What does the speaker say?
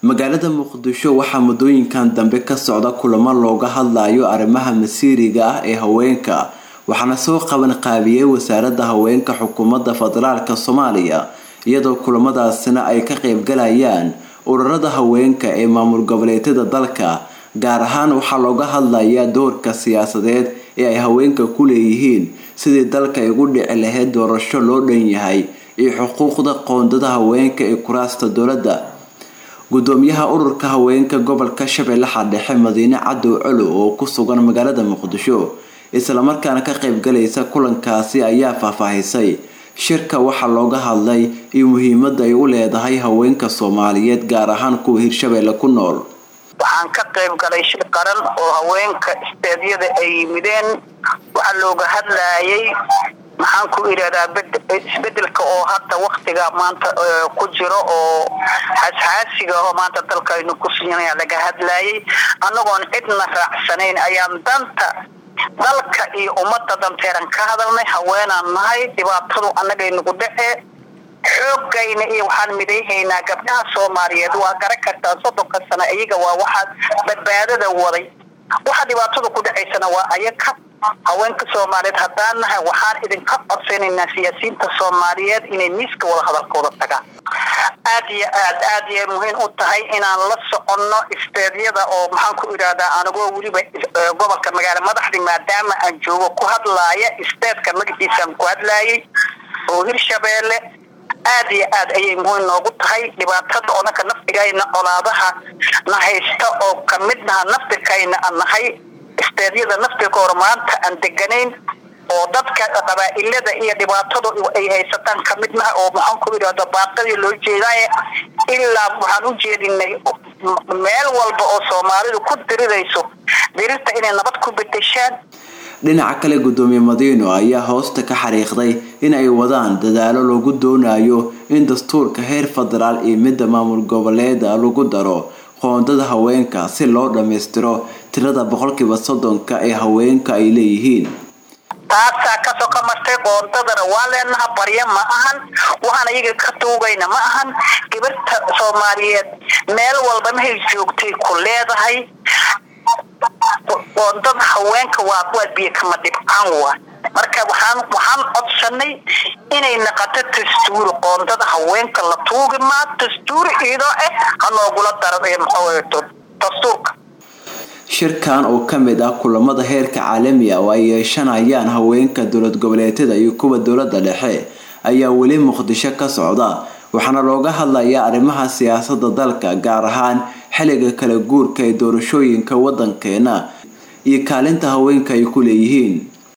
magaalada muqdisho waxaa muddooyinkan dambe ka socda kulamo looga hadlayo arrimaha masiiriga ah ee haweenka waxaana soo qaban qaabiyey wasaaradda haweenka xukuumadda federaalka soomaaliya iyadoo kulamadaasina ay ka qeybgalayaan ururada haweenka ee maamul goboleedyada dalka gaar ahaan waxaa looga hadlayaa doorka siyaasadeed ee ay haweenka ku leeyihiin sidii dalka ay ugu dhici lahayd doorasho loo dhan yahay iyo xuquuqda qoondada haweenka ee kuraasta dowladda gudoomiyaha ururka haweenka gobolka shabeellaha dhexe madiine cadow colo oo ku sugan magaalada muqdisho islamarkaana ka qeybgalaysa kulankaasi ayaa faahfaahisay shirka waxaa looga hadlay iyo muhiimada ay u leedahay haweenka soomaaliyeed gaar ahaan kuwa hirshabeelle ku nool waxaan ka qayb galay shir qaran oo haweenka isteedyada ay yimideen waxaa looga hadlayay maxaan ku idhahdaa isbedelka oo hadda waktiga maanta ku jiro oo xasxaasiga oo maanta dalkaynu ku siinaya laga hadlayay annagoon cidna raacsanayn ayaan danta dalka iyo ummadda danteeran ka hadalnay haweenaan nahay dhibaatadu annagay nagu dhacee xoogayna iyo waxaan midayhaynaa gabdhaha soomaaliyeed waa garan kartaa soddonka sano iyaga waa waxaa badbaadada waday waxa dhibaatada ku dhacaysana waa ayaga haweenka soomaaliyeed haddaan nahay waxaan idinka codsanaynaa siyaasiyiinta soomaaliyeed inay miiska wada hadalkooda tagaan aad iyo aad aad yay muhiim u tahay inaan la soconno isteedyada oo maxaan ku idhahdaa anigoo weliba gobolka magaala madaxdi maadaama aan joogo ku hadlaaya isteedka magaciisaan ku hadlaayay oo hirshabeelle aad iyo aad ayay muhiim noogu tahay dhibaatada odanka naftigayna colaadaha na haysta oo kamid naha naftirkayna aan nahay isteedyada naftirkoora maanta aan deganayn oo dadka qabaa'ilada iyo dhibaatadu ay haysataan kamid naha oo maxaan ku idhahda baaqadii loo jeedaaye ilaa waxaan u jeedinay meel walba oo soomaalidu ku dirirayso dirirta inay nabad ku bedeshaan dhinaca kale gudoomiye madiino ayaa hoosta ka xariiqday in ay wadaan dadaalo lagu doonayo in dastuurka heer federaal iyo midda maamul goboleeda lagu daro qoondada haweenka si loo dhammaystiro tirada boqolkiiba soddonka ee haweenka ay leeyihiin taasaa kasoo ka martay qoondadana waa leenaha barya ma ahan waxaan iyaga ka tuugayna ma ahan gabarta soomaaliyeed meel walba mahay joogtay ku leedahay qoondada haweenka waa waa biyo kama dhibcaan waa marka waxaan waxaan codsanay inay naqato dastuuri qoondada haweenka la tuugi maa dastuuri iidoo ah ha noogula daro dastuurka shirkan oo kamid ah kulamada heerka caalamiga oo ay yeeshanayaan haweenka dowlad goboleedyada iyo kuwa dowlada dhexe ayaa weli muqdisho ka socda waxaana looga hadlayaa arrimaha siyaasada dalka gaar ahaan xilliga kala guurka ee doorashooyinka wadankeena iyo kaalinta haweenka ay ku leeyihiin